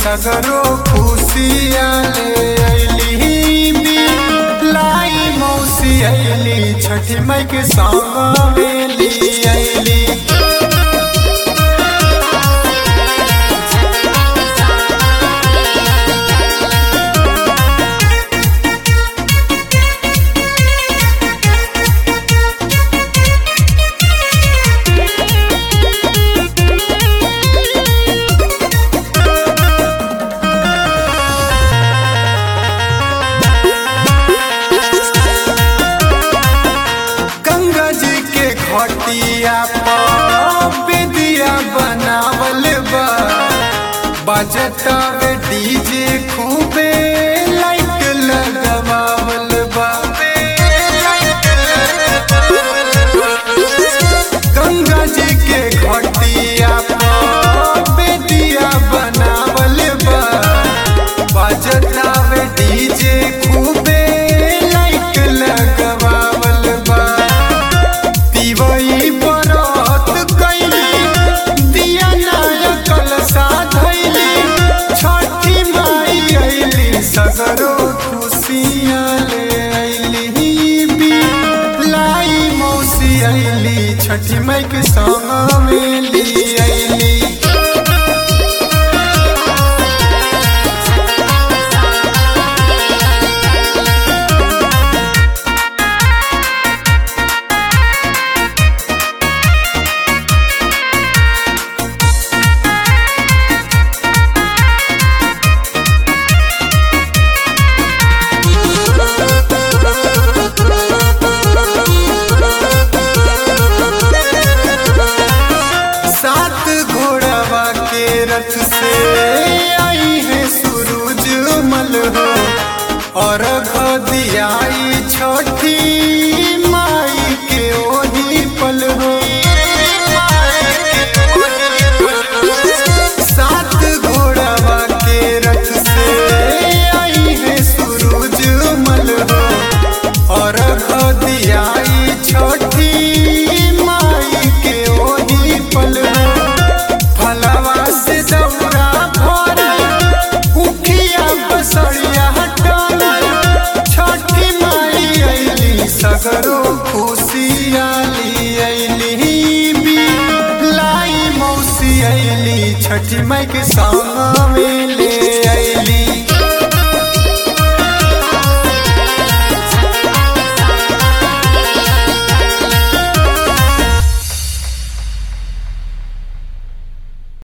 सगरो खुशिया ले अइली बी लाई मौसी अइली छठी माई के संग मेली अइली गंगा जी के घटिया पर बेदिया बनावल बा बजतावे डीजे खूबे लाइट लगावल बा गंगा जी के घटिया पर बेदिया बनावल बा बजतावे डीजे खूबे लाइट लगावल बा दिवई बरत कैली दिया नायकल साधैली छठी माई अइली सगरो खुशियाँ ले अइली बी लाई मौसी अइली छठी माई के संग मेली अइली सात घोड़वा के रथ से आई है सूरज मल हो और दियाई छोटी माई के ओही पल हो सात घोड़वा के रथ से आई है सूरज मल हो और दियाई छोटी माई के ओही पल हो फलवा से दौरा भरल उखिया बसरिया हटल छठी माई अइली सगरो खुशिया ली अइली बी लाई मौसी अइली छठी माई के संग में ले अइली